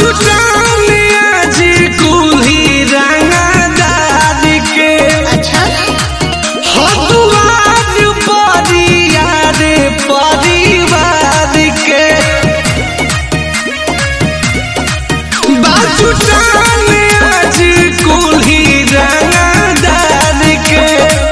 बाजुटाने आज कुल्ही रंगदार के अच्छा हतुआर परियार परिवार के बाजुटाने आज कुल्ही रंगदार के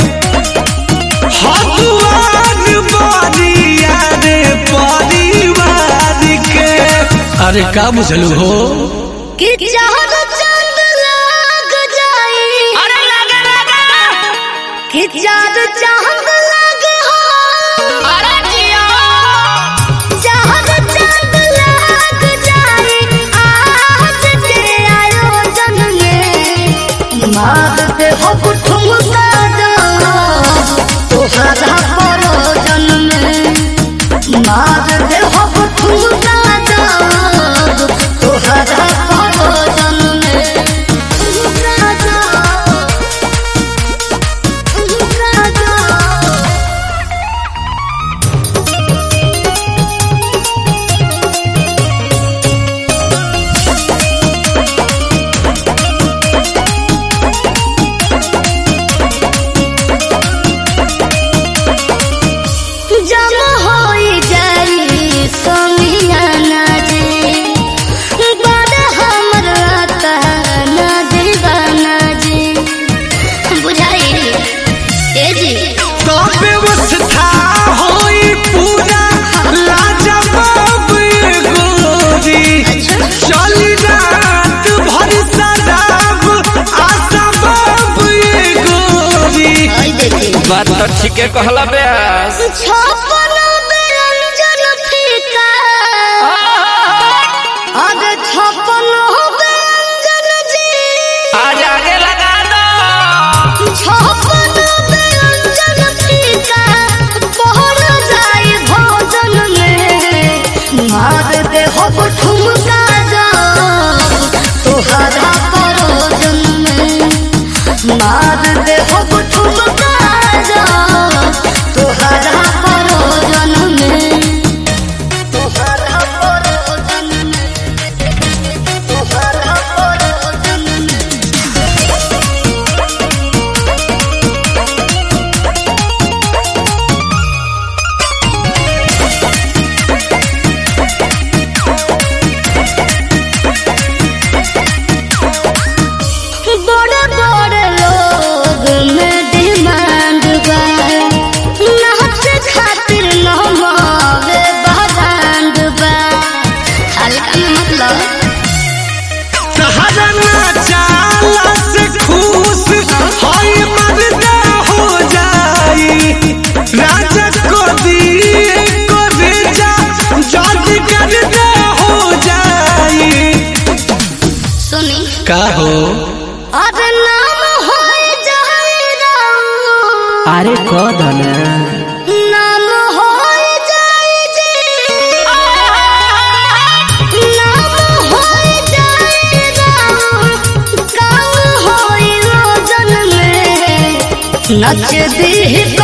हतुआर परियार परिवार के अरे का बुझलू हो कि चाहत चांद लाग जाई अरे लगे लगे कि चांद चांद लाग हो अरे जिया चाहत चांद लाग जाई आज के आयोजन में मारते हो ठुमका जा तोहरा परोजन में मारते हो ठुमका जा तोहरा परोजन में ठुमका जा ठुमका जा जम होई जाई सोनिया जी बड़ हमर आता ना दीवाना जी बुझाई ए जी तो व्यवस्था होई पूरा लाजवाब ये गोरी चली रात भर सदाब आसबाब ये गोरी आई देखी बात तो ठीके कहला ब्यास छपन व्यंजन फीका अब छपन व्यंजन जी आज आगे लगा दो छपन व्यंजन फीका पहर जाई भोजन में मार दे हो ठुमका जा तोहरा परोजन में मार दे हो ठुमका जा तोहरा परोजन में तोहरा परोजन में तोहरा परोजन में बड़े बड़े लोग में डिमांड बा नाच खातिर नमावे बरांड बा हल्का में मतलब तहरा नाचाला से खुश होई मर्दा हो जाई राजा को दिए को रेजा जल्दी कर दे हो जाई सुनी का हो अब नाम हो जाए राम अरे कद ना नाम हो जाए जी नाम हो जाए राम काम हो रोजन में नच दी